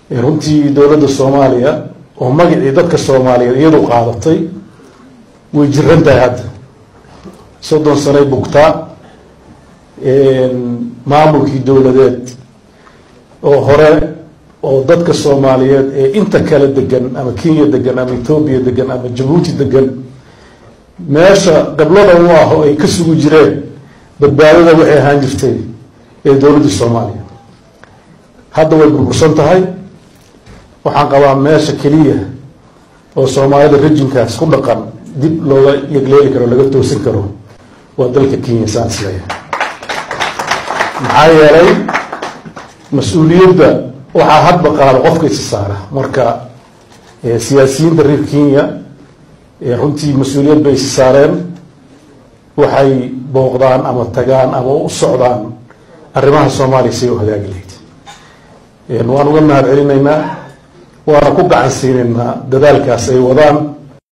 runtii dowladda soomaaliya oo magacii dadka soomaaliyeed iyadu qaadatay way jiran tahay hadda soddon sanay bugtaa maamulkii dowladeed oo hore oo dadka soomaaliyeed ee inta kale degan ama kenya degan ama ethoobiya degan ama jabuuti degan meesha qablada u ah oo ay ka sugi jireen badbaadada waxay ahaan jirtay ee dowladdii soomaaliya hadda way burbursan tahay waxaan qabaa meesha keliya oo soomaalida rejinkaas ku dhaqan dib looga yegleeli karo laga toosin karo waa dalka kenya saan isleeya maxaa yeelay mas-uuliyadda waxaa hadba qaada qofka isi saara marka siyaasiyiinta reer kenya runtii mas-uuliyad bay isi saareen waxay booqdaan ama tagaan ama u socdaan arrimaha soomaaliya siay u hagaagi lahayd waan uga mahad celinaynaa waana ku gacan siinaynaa dadaalkaas ay wadaan